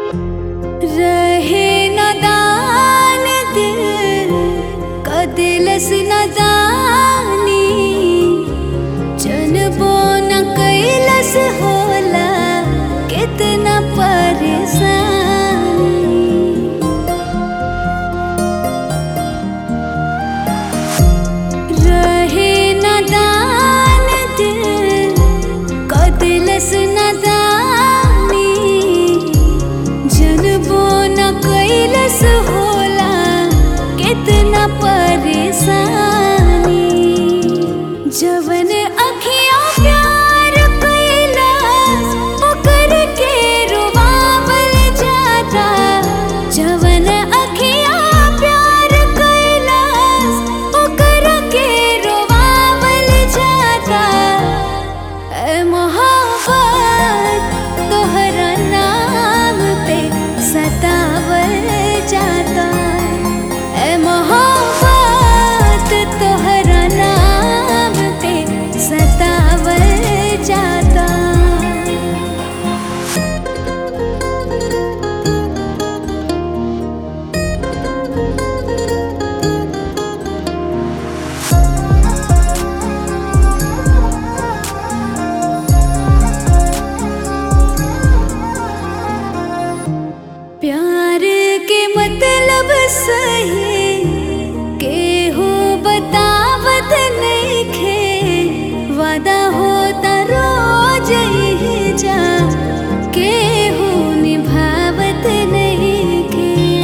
रहे नदान दिल कदिलस नदानी जनबो न कैलस होला कितना परेशानी रहे नदान दिल कदिलस नदानी जनबो न कैलस होला कितना परेशानी जवन अखियाँ प्यार कैलास ओकर के रुबावल जाता जवन अखियाँ प्यार कैलास ओकर के रुबावल जाता ए मोहब्बत तोहरा नाम पे सतावल जाता ए मोहब्बत तोहरा नाम पे सतावल जाता प्यार के मतलब सही केहू बतावत नइखे वादा होता रोज ही जा केहू निभावत नइखे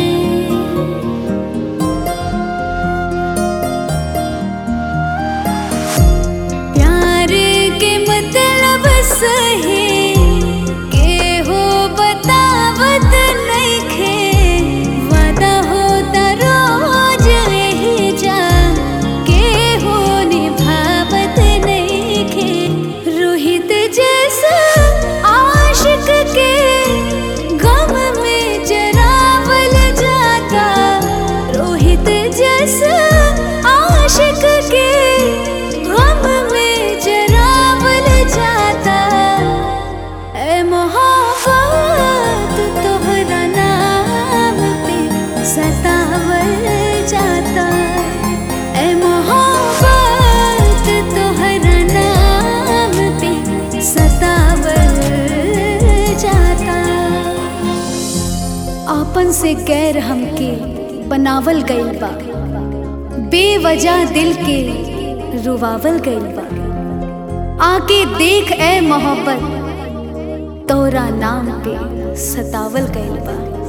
प्यार के मतलब सही केहू बतावत नइखे वादा होता रोज यही जा केहू निभावत नइखे रोहित जैसा आशिक के गम में जरावल जाता रोहित जैसा आशिक के गम में जरावल जाता ए मोहब्बत तोहरा नाम पे सतावल जाता ए मोहब्बत तोहरा नाम पे सतावल जाता आपन से गैर हमके बनावल गइल बा बेवजह दिल के रुवावल गइल बा आके देख ए मोहब्बत तोरा नाम पे सतावल गइल बा